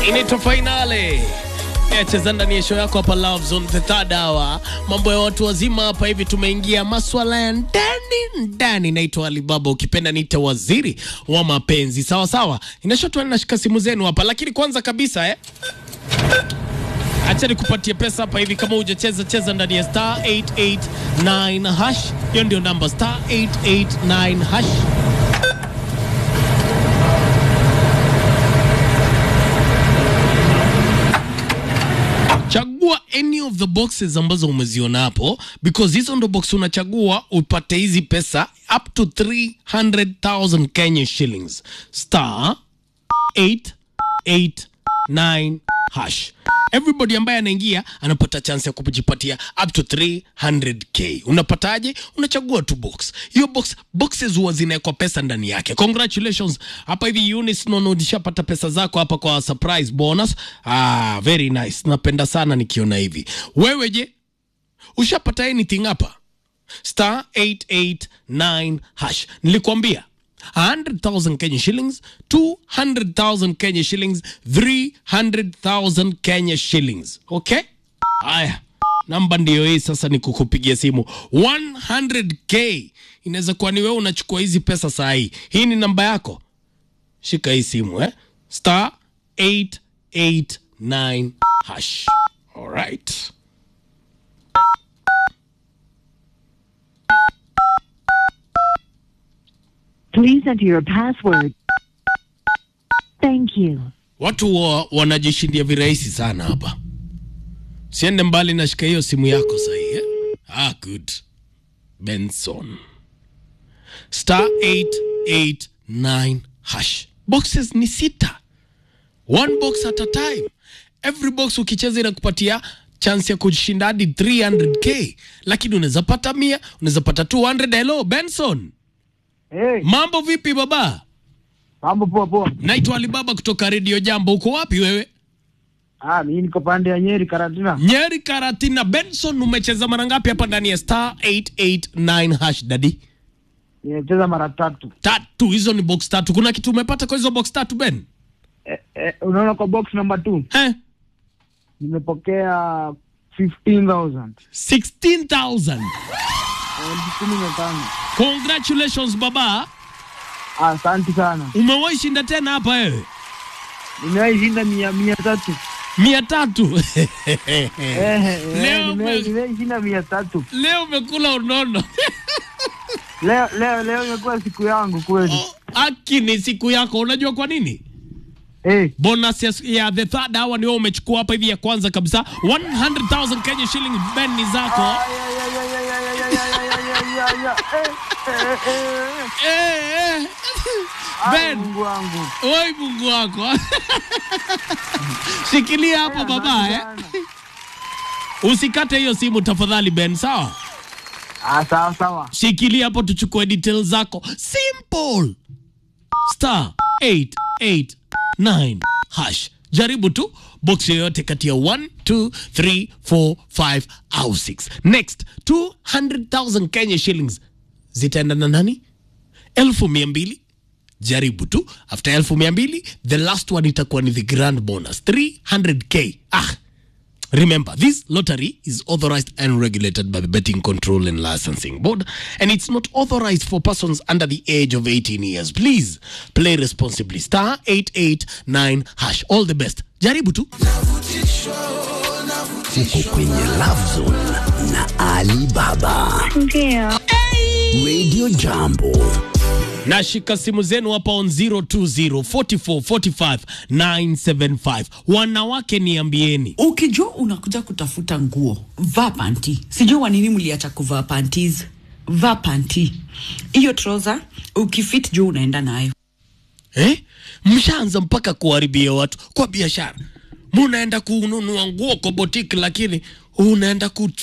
inaitwa Fainale cheza ndani ya show yako hapa Love Zone the third hour. Mambo ya watu wazima hapa hivi, tumeingia maswala ya ndani ndani. Naitwa Alibaba, ukipenda niite waziri wa mapenzi. Sawa sawa, inashotwa nashika simu zenu hapa, lakini kwanza kabisa eh Acha nikupatie pesa hapa hivi. Kama hujacheza cheza ndani ya star 889 hash, hiyo ndio namba star 889 hash. Chagua any of the boxes ambazo umeziona hapo, because hizo ndo box unachagua upate hizi pesa up to 300,000 Kenya shillings star 889 hash. Everybody ambaye anaingia anapata chance ya kujipatia up to 300k. Unapataje? Unachagua tu box. Hiyo box boxes huwa zinawekwa pesa ndani yake. Congratulations. Hapa hivi Eunice Nono ulishapata pesa zako hapa kwa surprise bonus. Ah, very nice. Napenda sana nikiona hivi. Wewe je? Ushapata anything hapa? Star 889 hash. Nilikwambia 100,000 Kenya shillings, 200,000 Kenya shillings, 300,000 Kenya shillings. Okay? Haya, namba ndiyo hii sasa, ni kukupigia simu 100k. Inaweza kuwa ni wewe unachukua hizi pesa saa hii. Hii ni namba yako, shika hii simu eh? Star 889 hash. Alright. Please enter your password. Thank you. Watu wa, wanajishindia virahisi sana hapa. Siende mbali, nashika hiyo simu yako sahi eh? Ah, good. Benson star 889 hash. Boxes ni sita, one box at a time. Every box ukicheza inakupatia chance ya kushinda hadi 300k, lakini unaweza pata mia, unaweza pata 200. Hello Benson, Hey, mambo vipi baba? mambo poa poa. Naitwa Alibaba kutoka Radio Jambo. Uko wapi wewe? Ah, mimi niko pande ya Nyeri Karatina. Nyeri Karatina. Benson, umecheza mara ngapi hapa ndani ya star 889 hash dadi? Nimecheza mara tatu. Tatu. Hizo ni box tatu. Kuna kitu umepata kwa hizo box tatu Ben? Eh, eh, unaona kwa box number 2 He? nimepokea 15000. 16,000. Elfu kumi na tano. Congratulations baba. Ah, Asante sana. Umewahi shinda tena hapa wewe? Nimewahi shinda mia mia tatu. mia tatu. Eh, eh, Leo nimewahi ume- nimewahi shinda mia tatu. Leo umekula unono. Leo leo leo imekuwa siku yangu kweli. Aki ni siku yako. Unajua kwa nini? Eh, bonus ya, ya the third hour ni wewe umechukua hapa hivi ya kwanza kabisa 100,000 Kenya shilling Ben ni zako ay, ay, ay, ay, ay, ay, ay, ay, ay, ay, ay, ay, eh, eh, eh, eh. eh, eh. Ay, Ben Mungu wangu. oi Mungu wako shikilia hapo baba Asante eh. sana. usikate hiyo simu tafadhali Ben sawa Ah, sawa sawa. shikilia hapo tuchukue details zako simple star 889 hash jaribu tu box yoyote kati ya 1 2 3 4 5 au 6 next 200000 kenya shillings zitaenda na nani elfu mia mbili jaribu tu after elfu mia mbili the last one itakuwa ni the grand bonus 300k ah Remember, this lottery is authorized and regulated by the Betting Control and Licensing Board, and it's not authorized for persons under the age of 18 years. Please play responsibly. Star 889 hash. All the best. Jaribu tu. Uko kwenye Love Zone na Ali Baba. Ndio. Radio Jambo. Nashika simu zenu hapa on 020 44 45 975. Wanawake niambieni. ukijua unakuja kutafuta nguo vaa panti sijui wa nini mliacha kuvaa panties vaa panti hiyo troza ukifit juu unaenda nayo Eh? Mshaanza mpaka kuharibia watu kwa biashara. Munaenda kununua nguo kwa botiki lakini unaenda ku